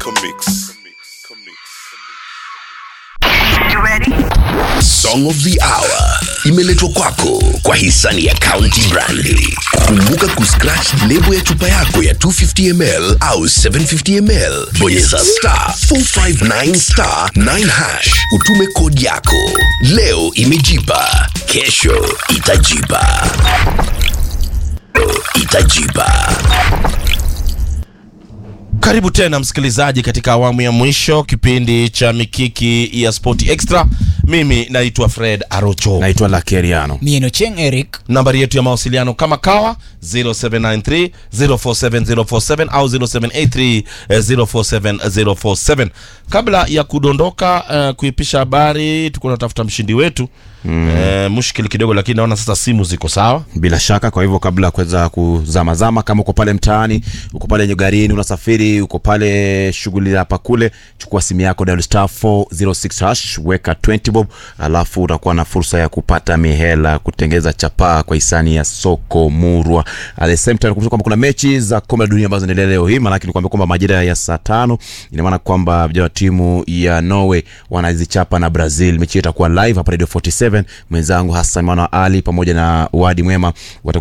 Comics. Song of the Hour imeletwa kwako kwa hisani ya County Brandi. Kumbuka kuscratch lebo ya chupa yako ya 250ml au 750ml, bonyeza star 459 star 9 hash, utume kodi yako. Leo imejipa, kesho itajipa, itajipa. Karibu tena msikilizaji, katika awamu ya mwisho kipindi cha mikiki ya Sport Extra. Mimi naitwa Fred Arocho. naitwa Lakeriano. Mieno Cheng Eric. Nambari yetu ya mawasiliano kama kawa 0793 047047 au 0783 047047. Kabla ya kudondoka uh, kuipisha habari, tuko natafuta mshindi wetu mm. uh, mushkili kidogo, lakini naona sasa simu ziko sawa. Bila shaka, kwa hivyo kabla ya kuweza kuzamazama, kama uko pale mtaani, uko pale garini, unasafiri, uko pale shughuli hapa kule, chukua simu yako, dial star 406 hash, weka 20 bob, alafu utakuwa na fursa ya kupata mihela, kutengeza chapaa kwa hisani ya soko murwa. At the same time, kumbuka kwamba kuna mechi za kombe la dunia ambazo zinaendelea leo hii, maanake ni kwamba kwamba majira ya saa tano, ina maana kwamba vijana wa timu ya Norway wanazichapa na Brazil. Mechi hiyo itakuwa live hapa Radio 47. Mwenzangu Hassan Mwana Ali pamoja na Wadi Mwema watakuwa